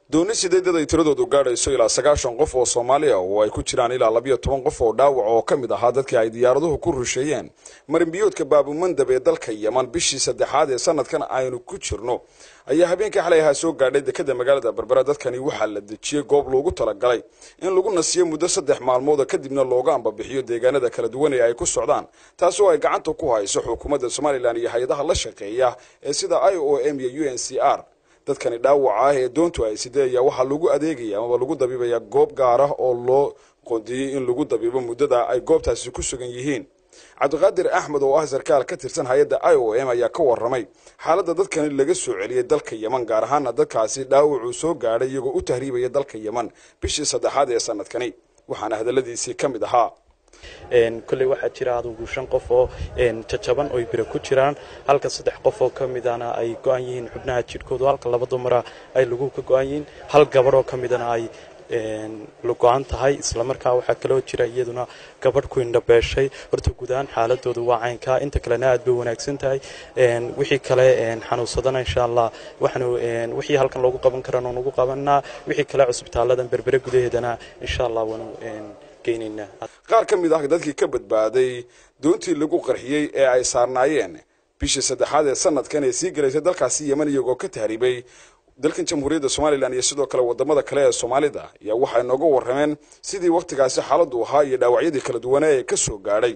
dooni sideedad ay tiradoodu gaadhayso ilaa sagaashan qof oo soomaaliya oo ay ku jiraan ilaa labiyo toban qof oo dhaawac oo ka mid ahaa dadkii ay diyaaraduhu ku rusheeyeen marinbiyoodka baabumandab ee dalka yeman bishii saddexaad ee sanadkan aynu ku jirno ayaa habeenkii xalay ahaa soo gaadhay dekada magaalada berbera dadkani waxaa la dejiyey goob loogu talagalay in lagu nasiyo muddo saddex maalmooda kadibna looga ambabixiyo deegaanada kala duwan ee ay ku socdaan taas oo ay gacanta ku hayso xukuumadda somalilan iyo hay-adaha la shaqeeya ee sida i o m iyo u n c r dadkani dhaawaca ah ee doontu ay sidee ayaa waxaa lagu adeegaya amaba lagu dabiibaya goob gaar ah oo loo qoondiyey in lagu dabiibo muddada ay goobtaasi ku sugan yihiin cabdiqaadir axmed oo ah sarkaal ka tirsan hay-adda i o m ayaa ka waramay xaaladda dadkani laga soo celiyey dalka yeman gaar ahaana dadkaasi dhaawacuu soo gaadhay iyagoo u tahriibaya dalka yeman bishii saddexaad ee sanadkani waxaana hadalladiisii ka mid ahaa kolley waxaa jira adugu shan qof oo jajaban oy biro ku jiraan halka saddex qof oo ka midana ay go-an yihiin xubnaha jidhkoodu halka laba dumara ay lagu ka go-an yihiin hal gabadh oo ka midana ay la go-an tahay islamarkaa waxaa kaloo jira iyaduna gabadh ku indhabeeshay horta guud ahaan xaaladoodu waa caynkaa inta kalena aad bay wanaagsan tahay wixii kale xanuunsadana insha allah waxaanu wixii halkan loogu qaban karana nugu qabanaa wixii kale cusbitaaladan berbere gudaheedana insha allah waanu geynaynaa qaar ka mid ah dadkii ka badbaaday doontii lagu qarxiyey ee ay saarnaayeen bishii saddexaad ee sanadkan ee sii galaysay dalkaasi yeman iyagoo ka tahriibay dalkan jamhuuriyadda somalilan iyo sidoo kale wadamada kale ee soomaalida ayaa waxay nooga warrameen sidii waktigaasi xaaladu ahaa iyo dhaawacyadii kala duwanaa ee ka soo gaadhay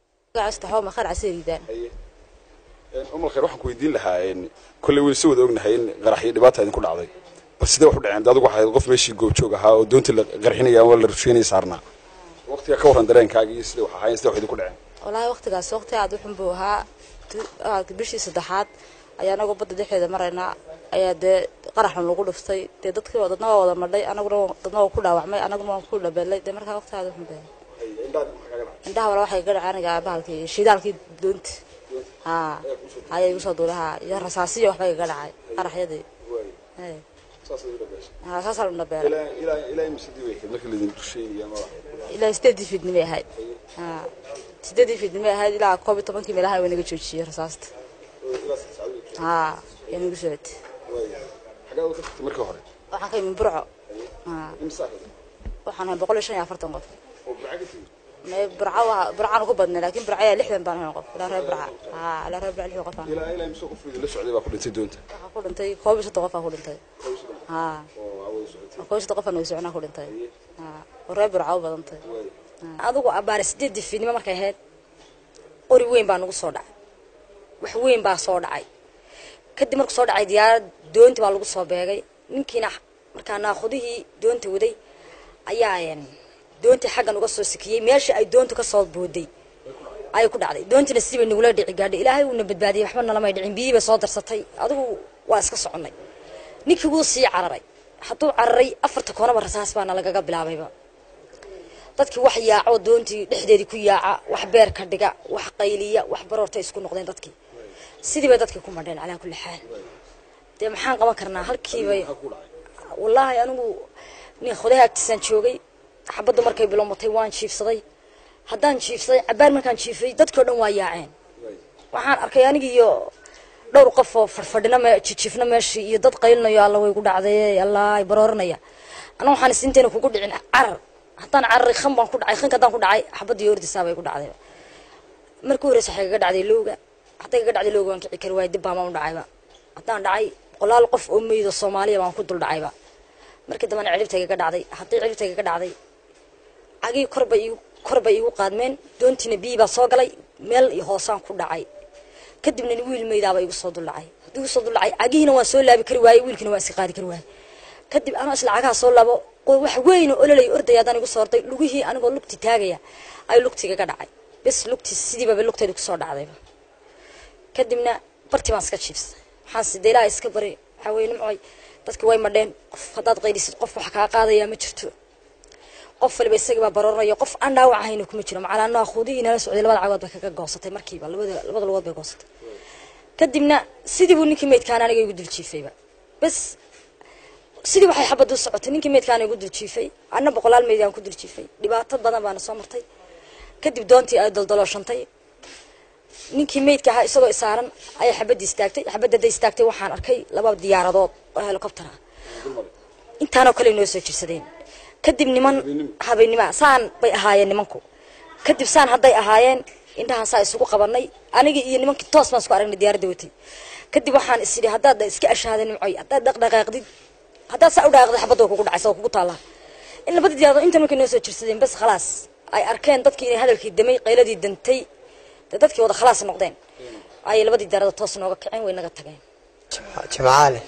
umal khayr waxaan ku weydiin lahaa kolley weli si wada ognahay in qaraxyo dhibaata idinku dhacday bal sidee wax u dhaceen adigu waxayd qof meeshii goobjoog ahaa oo doontii la qarxinaya ama la rusheynaya saarnaa waqtiga ka warran dareenkaaga iyo sidee wax ahaayeen sidee wax idinku dhaceen wallaahi waqtigaas waqti aad u xun buu ahaa bishii saddexaad ayaa anagoo badda dhexdeeda maraynaa ayaa dee qaraxan lagu dhuftay dee dadkii dadna waa wada madhay anaguna dadna waa ku dhaawacmay anaguna waan ku dhabeelay dee markaa waqti aad u xun baa indhaha wala waxay gadhaca aniga bahalkii shidaalkii doonti haa ayay igu soo duulay haa iyo rasaasiyo waxbay iga dhacay qaraxyadii haa saasaan u dhabeelay ilaa sideedii fiidnimay ahayd haa sideedii fiidnimay ahayd ilaa koob iyo tobankii meelaha waa naga joojiyey rasaasta haa yaa nagu socotay markii hore waxaan ka imin burco waxaan ahay boqol iyo shan iyo afartan qof may burca waa burcaan ugu badnay laakiin burca ayaa lixdan baan ahay qof ilaa reer burca haa ilaa reer burca lixdan qof aan ilaa ilaa imse qof la socday baa ku dhintay doonta waxaa ku dhintay koob iyo soddon qof aa ku dhintay haa koob iyo soddon qof aan wada soconaa ku dhintay haa oo reer burca u badantay adigu abbaare sideedii fiidnimo markay ahayd qori weyn baa nagu soo dhacay wax weyn baa soo dhacay kadib markuu soo dhacay diyaarad doonti baa lagu soo beegay ninkiina markaa naakhudihii doonta waday ayaa doontii xaggan uga soo sikiyey meeshii ay doontu ka soo booday ayay ku dhacday doontiina sidii bay nagula dhici gaadhay ilaahay uuna badbaadiyey waxba nalamay dhicin biyihii bay soo darsatay adigu waa iska soconnay ninkii wuu sii cararay hadduu cararay afarta koonaba rasaas baana lagaga bilaabayba dadkii wax yaaco doontii dhexdeedii ku yaaca wax beer ka dhiga wax qayliya wax baroortay isku noqdeen dadkii sidii bay dadkii ku madheen calaa kulli xaal dee maxaan qaban karnaa halkiibay wallaahi anigu nin khodaha agtiisaan joogay xabaddu markay bilowmatay waan jiifsaday haddaan jiifsaday cabaar markaan jiifay dadkii o dhan waa yaaceen waxaan arkay anigi iyo dhowr qof oo fadhfadhina me jijiifna meeshii iyo dad qaylinayo alla way ku dhacday allah baroorinaya ana waxaan is intayna kugu dhicin carar haddaan cararay khan baan ku dhacay khanka haddaan ku dhacay xabaddii ordisaa bay ku dhacday markii horeysa waxay kaga dhacday lowga hadday kaga dhacday lowga waan kici kari waayay dib baamaan u dhacayba haddaan dhacay boqolaal qof oo meydo soomaaliya baan ku dul dhacayba markii dambana ciribtay kaga dhacday hadday ciribtay kaga dhacday cagii korbay igu korbay igu qaadmeen doontiina biyii baa soo galay meel hoosaan ku dhacay kadibna wiil meydaaba igu soo duldhacay haddii igu soo duldhacay cagihiina waan soo laabi kari waayey wiilkiina waan iska qaadi kari waayey kadib anoo isla cagaha soo laabo wax weyn oo ololay ordaya haddaan igu soo orday lugihii anigoo lugti taagaya ay lugtigaga dhacay bes lugti sidiibaba lugteedu kusoo dhacdayba kadibna bartii baan iska jiibsay waxaan sida ilaaha iska bari waxaa weye nimcoy dadki way madheen qof haddaad qaylisid qof wax kaa qaadayaa ma jirto qof waliba isagii baa barooranayo qof aan dhaawac ahayna kuma jiro macalaa naakhudihii nala socday labada cagood bay kaga goosatay markiiba labada labada lugood bay goosatay kadibna sidii buu ninkii meydkaan aniga igu dul jiifayba bes sidii waxay xabad u socotay ninkii meydkaana igu dul jiifay anna boqolaal meyd aan ku dul jiifay dhibaato badan baana soo martay kadib doontii ay daldalooshantay ninkii meydka ahaa isagoo isaaran ayaa xabadii istaagtay xabadda hadday istaagtay waxaan arkay laba diyaaradood oo helicopter ah intaanoo kale noo soo jirsadeen kadib niman habeennima saan bay ahaayeen nimanku kadib saan hadday ahaayeen indhahaan saa isugu qabanay anigii iyo nimankii toos baan isku aragnay diyaaradda watay kadib waxaan is idhi haddaad iska ashahada nimcoy haddaad dhaqdhaqaaqdid haddaad saa u dhaaqdid xabadda way kugu dhacaysa oo kugu taallaa in labadii diyaaradood intan markay noo soo jirsadeen bas khalaas ay arkeen dadkii inay hadalkii damay qayladii dantay dee dadkii wada khalaas noqdeen ayay labadii diyaaradood toos nooga kaceen way naga tageen jimcaale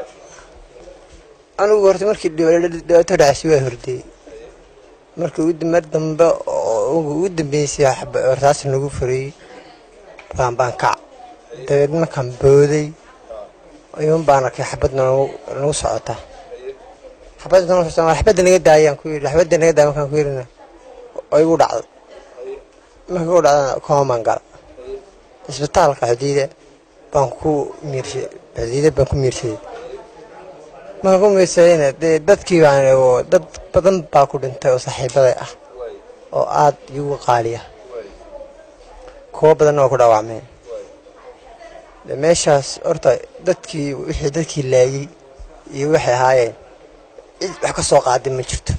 anigu horta markii dhibaato dhacsi waa hordayey markii mar dambe oo ugu dambeysay hortaas nagu furayey baan baan kac dabeed markaan booday ayuun baan arkay xabadna nagu socota xabadda nagu socota xabadda naga daayaan ku yidhi xabadda naga daaya markaan ku yidhina oo igu dhacday markii igu dhacdana koomaan gala isbitaalka xudiida baan ku miirshay xudiida baan ku miirsaday markaan ku miirsadayna dee dadkii baan dad badan baa ku dhintay oo saaxiibaday ah oo aad igu qaaliya kuwo badanna waa ku dhaawacmeen de meeshaas horta dadkii wixii dadkii laayay iyo waxay ahaayeen cid wax ka soo qaaday ma jirto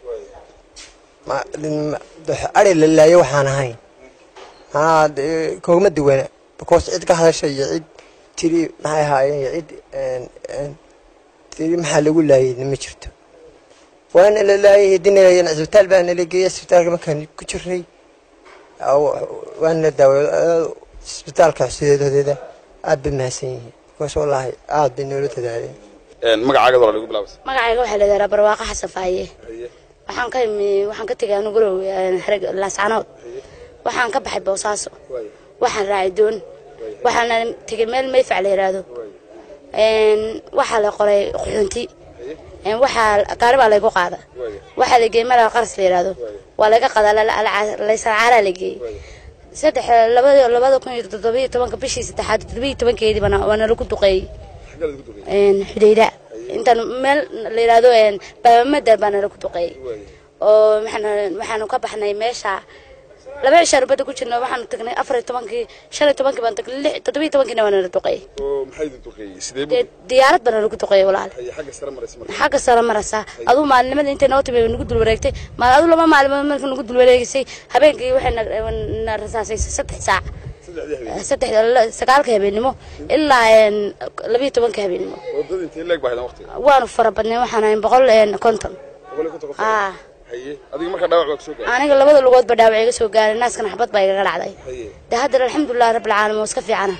ari la laayo waxaan ahayn manaa koogma duwana because cid ka hadasha iyo cid tiri maxay ahaayeen iyo cid tiri maxaa lagu laayay ma jirto waana la laayay hadii isbitaal baa nala geeyay isbitaalka markaan ku jirnay waana la daaway isbitaalka xusideedoodeeda aad bay mahadsan yihiin because wallaahi aad bay noola dadaaleen magacaaga walaal igu bilaabas magacayga waxaa la yidhahdaa barwaaqo xasan faaye waxaan ka imi waxaan ka tegay anigu gurow xereg laascanood waxaan ka baxay boosaaso waxaan raacay doon waxaana tegay meel mayfac la yidhaahdo waxaa la qoray quxunti waxaa gaari baa laygu qaada waxaa la geeyey meel qaras la yidhaahdo waa laga qadaa laysarcaalaa la geeyey saddex labada labada kun iyo toddobiyo tobanka bishii saddexaad toddobiyo tobankeedii baana waana lagu duqeeyey xudayda intaan meel la yidhaahdo baabamada baana lagu duqeeyey oo waxaanu ka baxnay meesha laba cishaan badda ku jirna waxaanu tagnay afar iyo tobankii shan iyo tobankii baan tagnay lix toddobiyo tobankiina waana la duqeeyey dee diyaarad baana lagu duqeeyey walaal xagga sare maraysaa aduu maalinimada intay noo timi nagu dul wareegtay maal aduu laba maalimood markii nagu dul wareegisay habeenkii waxay na rasaasaysay saddex saac saddex sagaalka habeennimo ilaa labiyo tobanka habeennimo waanu fara badnay waxaan ahayn boqol konton aniga labada lugoodba dhaawac iga soo gaaray naaskana xabad baa igaga dhacday de haddana alxamdulilah rabbilcaalamiin waa iska fiicana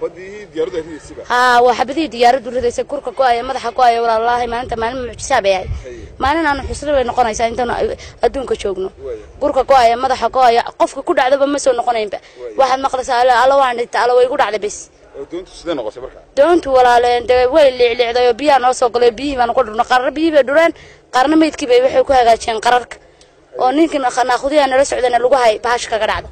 haa waa xabadihii diyaaraddu ridaysay kurka go-aya madaxa go-aya walaalaahi maalinta maalin mucjisaa bay ahayd maalin aanu xusli bay noqonaysaa intaanu adduunka joogno kurka go-aya madaxa go-aya qofka ku dhacdaba ma soo noqonaynba waxaad maqlaysaa alla waan dhintay alla way igu dhacday bes doontu walaaleen dee way liicliicday oo biyaha noo soo galay biyihii baanu ku dhurno qarna biyihii bay dhureen qarna meydkii bay waxay ku hagaajiyeen qararka oo ninkii naaqudiyaa nala socdana lagu hay bahash kaga dhacda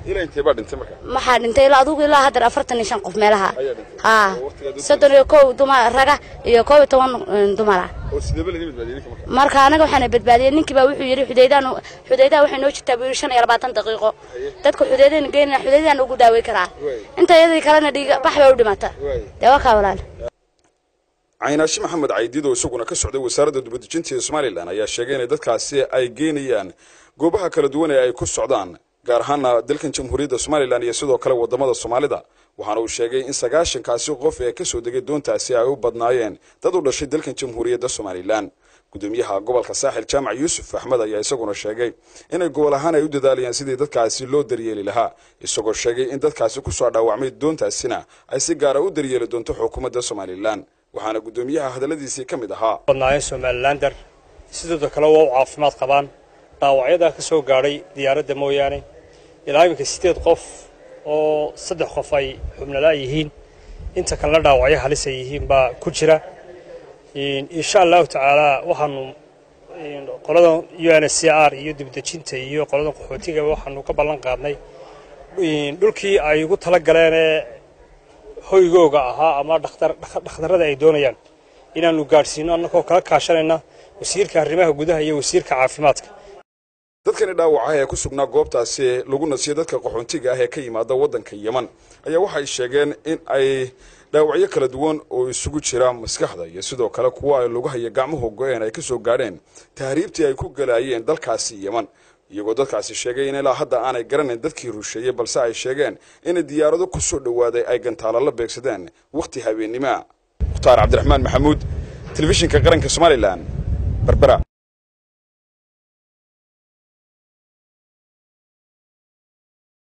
maxaa dhintay ilaa adugu ilaa haddana afartan iyo shan qof meelaha haa soddon iyo kow dumar raga iyo koob iyo toban dumara marka anaga waxaana badbaadiyey ninkii baa wuxuu yidhi xudaydaan xudaydaha waxay noo jirtaa buu yidhi shan iyo labaatan daqiiqo dadka xudaydayna geynana xudaydaan ugu daawey karaa inta iyadii kalena dhiiga bax bay u dhimata dee waa kaa walaal caynaashi maxamed caydiid oo isaguna ka socday wasaaradda dibadejinta ee somalilan ayaa sheegay inay dadkaasi ay geynayaan goobaha kala duwan ee ay ku socdaan gaar ahaana dalkan jamhuuriyadda somalilan iyo sidoo kale wadamada soomaalida waxaana uu sheegay in sagaashankaasi qof ee kasoo degay doontaasi ay u badnaayeen dad u dhashay dalkan jamhuuriyadda somalilan gudoomiyaha gobolka saaxil jaamac yuusuf axmed ayaa isaguna sheegay inay gobol ahaan ay u dadaalayaan sidii dadkaasi loo daryeeli lahaa isagoo sheegay in dadkaasi kusoo dhaawacmay doontaasina ay si gaara u daryeeli doonto xukuumadda somalilan waxaana guddoomiyaha hadalladiisii ka mid ahaa badnaayeen somalilander sidooda kale waa u caafimaad qabaan dhaawacyadaa ka soo gaadhay diyaaradda mooyaane ilaa iminka siddeed qof oo saddex qof ay xubnalaa yihiin inta kalena dhaawacyo halis ay yihiin baa ku jira insha allahu tacaalaa waxaanu qoladan u n c r iyo dibdejinta iyo qoladan qaxootiga waxaanu ka ballan qaadnay dhulkii ay ugu tala galeenee hoygooga ahaa ama dhakhtarrada ay doonayaan inaanu gaadhsiino annagoo kala kaashanayna wasiirka arrimaha gudaha iyo wasiirka caafimaadka dadkani dhaawacaha ee ku sugnaa goobtaasi lagu nasiyo dadka qaxoontiga ah ee ka yimaada waddanka yeman ayaa waxay sheegeen in ay dhaawacyo kala duwan oo isugu jira maskaxda iyo sidoo kale kuwa ay lugaha iyo gacmuhu go-een ay ka soo gaadheen tahriibtii ay ku galaayeen dalkaasi yeman iyagoo dadkaasi sheegay in ilaa hadda aanay garanayn dadkii rusheeyey balse ay sheegeen in diyaarado ku soo dhowaaday ay gantaalo la beegsadeen wakhti habeennimoa mukhtaar cabdiraxmaan maxamuud telefishinka qaranka somalilan berbera